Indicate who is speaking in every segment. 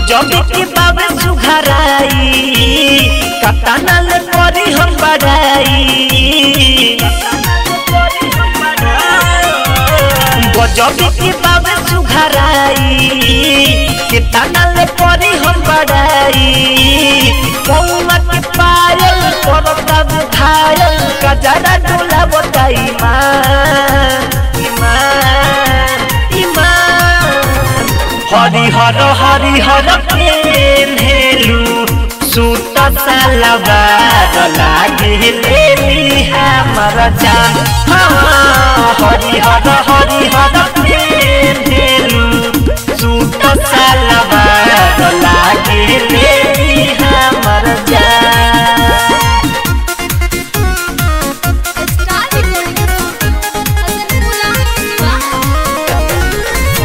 Speaker 1: गजब के बाबे सुघराई कताना ले परी हम बड़ाई गजब के बाबे सुघराई कताना ले परी हम बड़ाई कौमा के पायल करता बुझायल कजरा डोला बताई मान ईमान ईमान हरिहर हरिहर पेन्हेलु सूट सलवार लागे लेली हमर जान हाँ, हरिहर हरिहर पेन्हेलु सूट सलवार लागे लेली हमर जान
Speaker 2: स्टार रिकॉर्डिंग हसनपुरा सिवान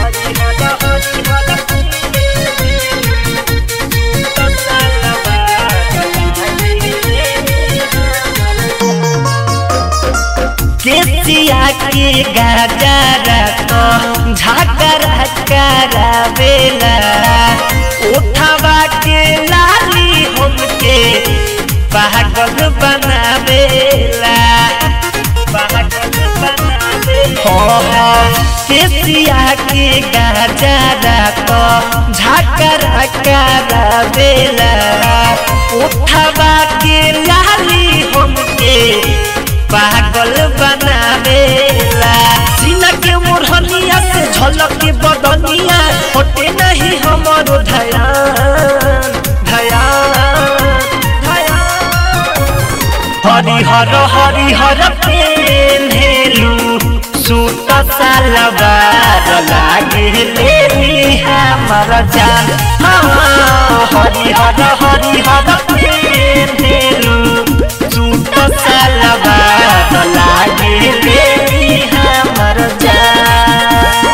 Speaker 1: केसिया के गाजरा तो झाकरा करावेला उठावा के लाली हमके पागल बनावेला पागल बनावेला केसिया के गाजरा तो झाकरा करावेला उठावा के लाली हमके पागल बनावेला सीना के मोरहनिया से झलक के बदनिया हटे नहीं हमरो धयान धयान धयान हरिहर हरिहर पेन्हेलु सूट सलवार लागे लेली हमर जान हाँ, हरिहर हरिहर पेन्हेलु सूट सलवार लागे लेली हमर जान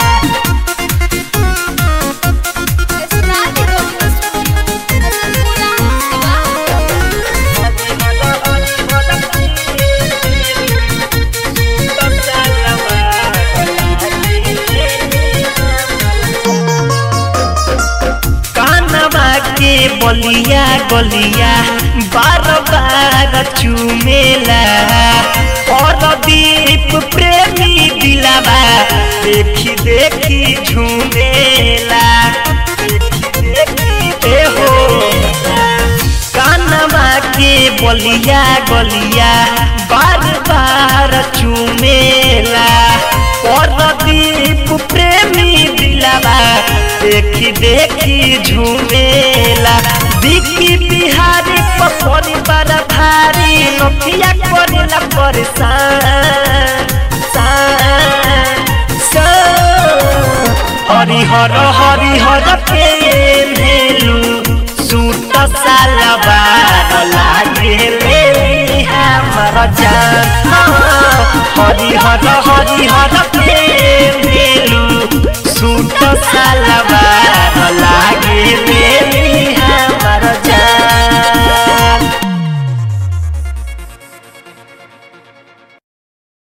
Speaker 2: स्टार रिकॉर्डिंग हसनपुरा
Speaker 1: कानवा के बलिया गलिया बार बार चुमेला और दीप प्रेमी दिलावा देखी देखी झूमेला देखी देखी ए हो कानवा के बलिया गलिया बार बार चुमेला और दीप प्रेमी दिलावा देखी देखी झूमेला दिखी बिहारी पपरी बड़ा भारी नथिया करेला परेशान सान, सान। हरिहर हरिहर पेन्हेलु सूट सलवार लागे लेली हमर जान हाँ, हरिहर